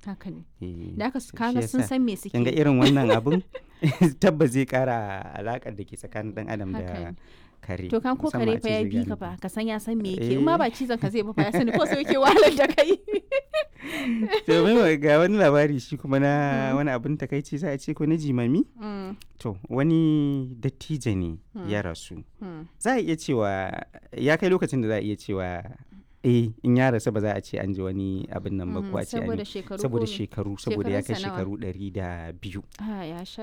haka ne Eh, da aka shi kaga sun yasa san me suke kin ga yi. irin wannan abun tabbas zai kara alakar da ke tsakanin dan adam Haka da ne. kare to kan ko musamman kare a fa ce ya zai bi gane ka ku. fa ka san ya san me yake in ma Eh. ba cizon ka zai ba fa ya sani ko sai yake wahalar da kai to mai ga wani labari shi kuma na wani abin takaici sai a ce ko na jimami Mm, to wani dattijo ne ya rasu za a iya cewa ya kai lokacin da za a iya cewa eh in ya rasu ba za a ce an ji wani abin nan ba mm, ko a ce an saboda yi shekaru saboda ko me? shekaru saboda ya kai Shekarunsa nawa? shekaru ɗari da biyu Ah, ya sha